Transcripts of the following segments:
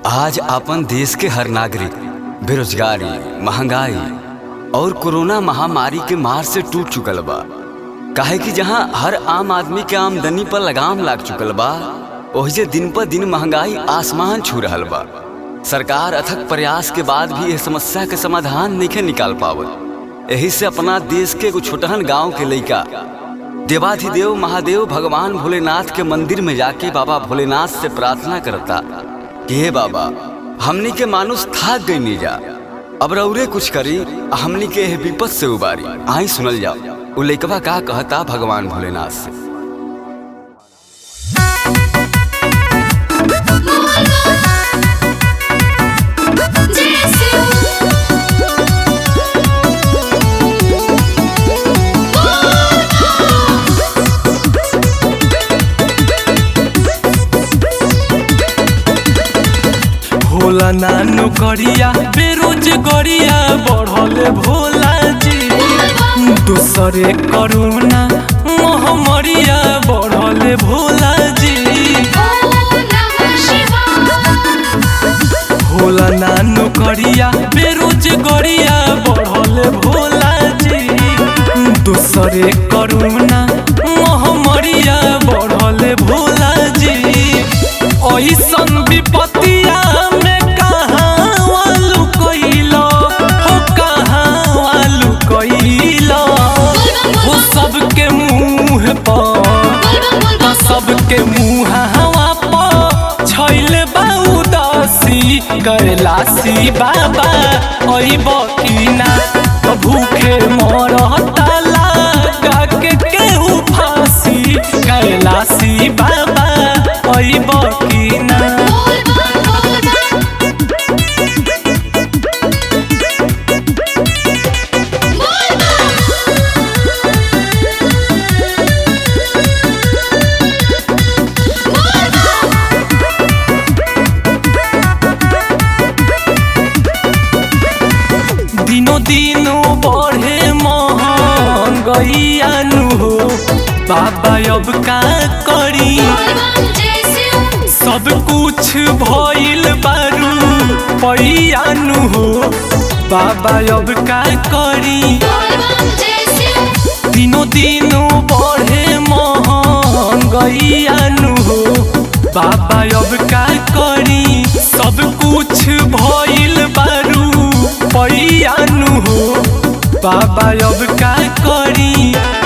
आज अपन देश के हर नागरिक बेरोजगारी महंगाई और कोरोना महामारी के मार से टूट चुकल बा काहे कि जहां हर आम आदमी के आमदनी पर लगाम लाग चुकल बा ओहिजे दिन पर दिन महंगाई आसमान छू रहल बा सरकार अथक प्रयास के बाद भी यह समस्या के समाधान नहीं निकाल पावत यही से अपना देश के एगो छोटहन गांव के लइका देवाधिदेव महादेव भगवान भोलेनाथ के मंदिर में जाके बाबा भोलेनाथ से प्रार्थना करता कि हे बाबा हमनी के मानुष थाक गई नहीं जा अब रौरे कुछ करी आ हमनी के एह विपद से उबारी आई सुनल जाओ उ लइकवा का कहता भगवान भोलेनाथ से भोला नानो करिया बेरोजगारिया बढ़ले भोला जी दूसरे करोना महामारिया बढ़ले भोला जी भोला नानो करिया बेरोजगारिया बढ़ले भोला जी दूसरे करोना महामारिया बढ़ले भोला जी ऐसन विपत्तिया में कहाँ वालू कइलो हो कहाँ वालू कइलो हो सबके मुंह पर सबके मुंह हवा पर छैल बा उदासी कैलासी बाबा अइब की ना तो भूखे मरता लगा के केहू फांसी कैलासी बाबा अइब की ना दिनो दिनो बढ़े महंगैयानु हो बाबा अब का करी सब कुछ भइल बारू पैयानु हो बाबा अब का करी दिनो दिनो बढ़े महंगैयानु हो बाबा अब का करी सब कुछ भइल बारू पैयानु हो बाबा अब का करी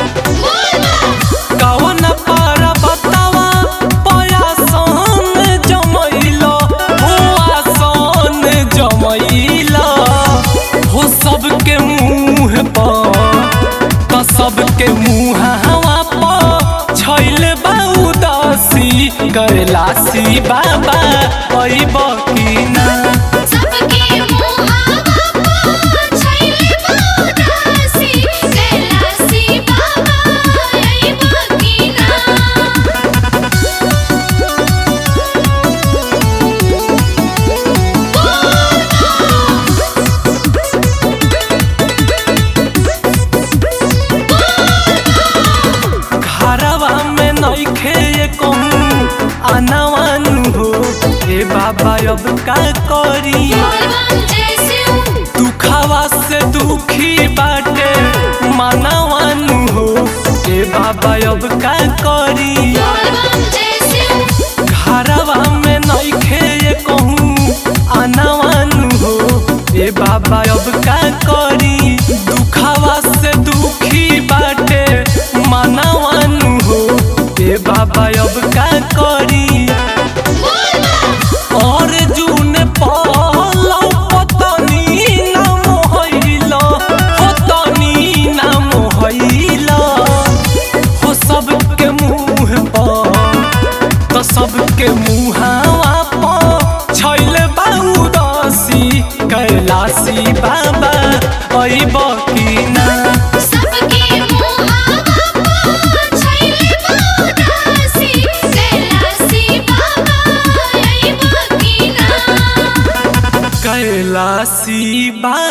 कवन पार बतावा पयासन जमैला हो आसन जमैला हो सबके मुंह पर त सबके मुंह हवा पर छैल बा उदासी कैलासी बाबा अइब की ना घरवा में नइखे कहूँ आनावानु हो ए बाबा अब का करी दुखावा से दुखी बाटे मानवानु हो ए बाबा अब का करी घरवा में नइखे कहूँ आनावानु हो ए बाबा अब का करी दुखावा से दुखी बाटे मानवानु हो ए बाबा अब का करी और जून पालो पतनी नाम होइला पतनी नाम होइला हो सबके मुंह पर तो सबके मुहावा पर छैल बा उदासी कैलासी बाबा अइब की ना कैलासी बा